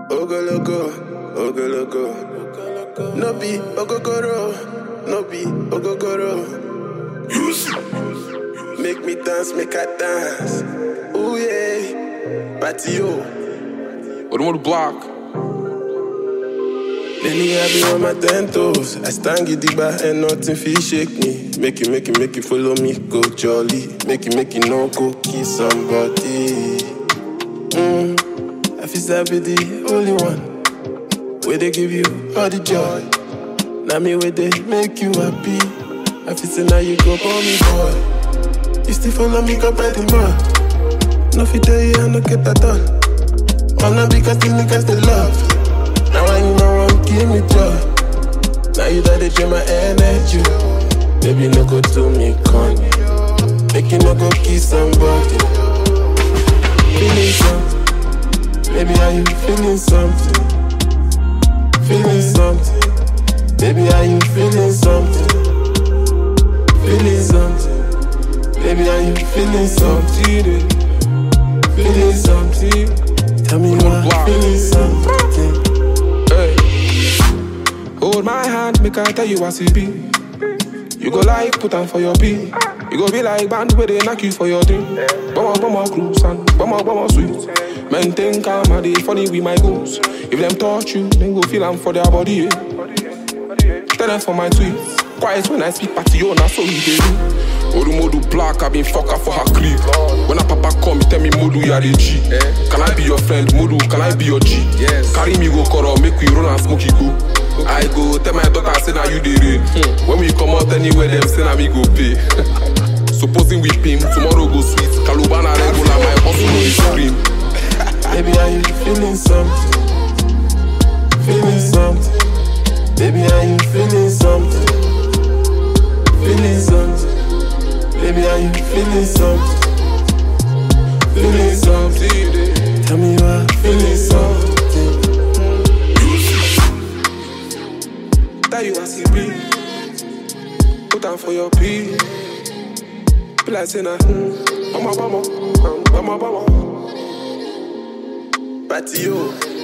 Ogologo, ogologo. No be ogogoro, no be ogogoro. Make me dance, make I dance. Ooh yeah, patio. Odumodu Block. Lately I be on my ten toes. I stand gidigba and nothing feel shake me. Make you, make you, make you follow me, go jolly. Make you, make you no go kiss somebody. Mm, I feel that be the only one. Where they give you all the joy. Now me where they make you happy. I feel say now you go for me, boy. You still follow me, go by the man. No fit tell you I no get that done. All not because the niggas they love. Now I you know one give me joy. Now you that they drain my energy. Baby no go to me con. Make you no go kiss somebody. Feeling something. Baby are you feeling something? Feeling something. Baby are you feeling something? Feeling something. Baby are you feeling something? Feeling something. Tell me why Block. feeling something. Hey. Hold my hand, make I tell you what it be. You go like put on for your pee. You go be like band where they knock you for your dream. Bummer, bummer, cruise and bummer, bummer, sweet. Men think calm and they funny with my goals. If them touch you, then go feel I'm for their body. Yeah. Tell them for my tweets. Quiet when I speak party, yo, now so he dey do. Odumodu Black, I been fucker for her clique. When a papa come, he tell me Modu, you are the G. Can I be your friend, Modu? Can I be your G? Yes. Carry me go koro, make we run and smoke it go. I go tell my daughter say now you the rain. When we come out anywhere, them say now me go pay. Supposing we pay, tomorrow go sweet. Kalubana regular, my hustle no dey scream. Baby, are you feeling something? Feeling something. Baby, are you feeling something? Feeling something. Baby, are you feeling something? Feeling something. Tell me why feeling something. Tell you as it be. Put on for your pee. Be like say na, mm, bama bama, um, bama bama. Patio.